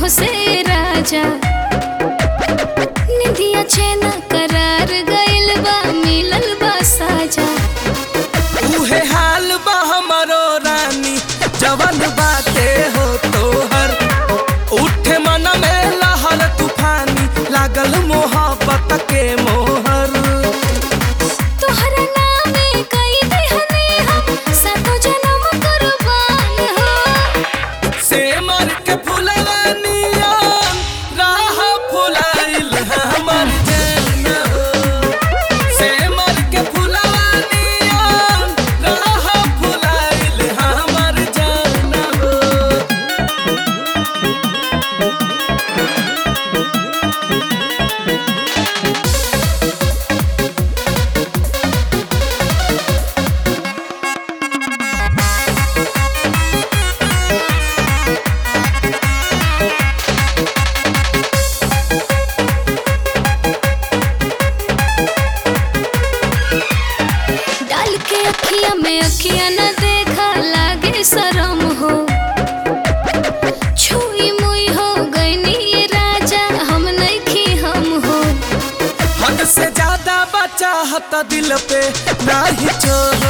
से राजा निधिया चैना करार गइल बा मिलल बा साजा उहे हाल बा हमरो रानी जवन बाते हो तोहर उठे मन में लहर तूफानी लागल मोहब्बत के मोहर तोहरा नामे कई दिहने हम सातो जन्म कुर्बान हो से मर के फुलवानिया राह फुलाइल हमर जान हो से मर के फुलवानिया राह फुलाइल हमर जान हो डाल के अखिया में अखिया न देखा लागे शरम हो छुई मुई हो गईनी ये राजा हम नहीं हम हो हद से ज्यादा बचाहत दिल पे नाही छोड़